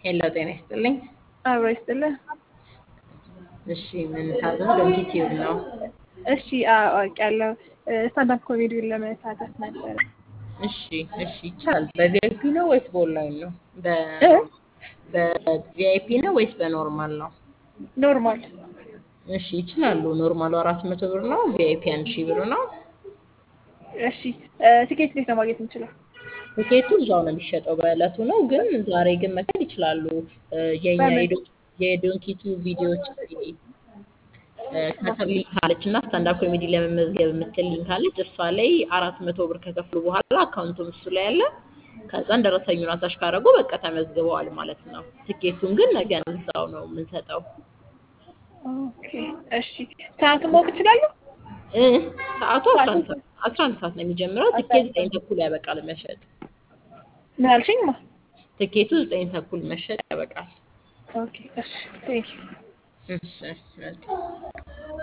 ሄሎ ጤና ይስጥልኝ። አብሮ ይስጥልህ። እሺ ምን ታዘዝ? ዶንኪ ቲዩብ ነው። እሺ አውቄያለሁ። ስታንዳፕ ኮሜዲውን ለመሳተፍ ነበረ። እሺ እሺ ይቻላል። በቪአይፒ ነው ወይስ በኦንላይን ነው? እ? በቪአይፒ ነው ወይስ በኖርማል ነው? ኖርማል። እሺ ይችላሉ። ኖርማሉ አራት መቶ ብር ነው። ቪአይፒ አንድ ሺህ ብር ነው። እሺ ትኬት እንዴት ነው ማግኘት የምችለው? ትኬቱ እዛው ነው የሚሸጠው በእለቱ ነው። ግን ዛሬ ግን መክፈል ይችላሉ። እ፣ የኛ በምን? የዶ- የዶንኪቱ ቪዲዮዎች እ፣ ከስር ሊንክ አለች እና ስታንዳፕ ኮሜዲ ለመመዝገብ የምትል ሊንክ አለች። እሷ ላይ አራት መቶ ብር ከከፍሉ በኋላ አካውንቱም እሱ ላይ አለ። ከዛን ደረሰኙን አታች ካደረጉ በቃ ተመዝግበዋል ማለት ነው። ትኬቱን ግን ነገ ነው እዛው ነው የምንሰጠው። ኦኬ እሺ። ሰዓቱን ማወቅ እችላለሁ? እ፣ ሰዓቱ አስራ አንድ ሰዓት አስራ አንድ ሰዓት ነው የሚጀምረው። ትኬት ዘጠኝ ተኩል ያበቃል መሸጥ። ምን አልሽኝ? ማ ትኬቱ ዘጠኝ ተኩል መሸጥ ያበቃል። ኦኬ እሺ ቴንክ ዩ እሺ መልካም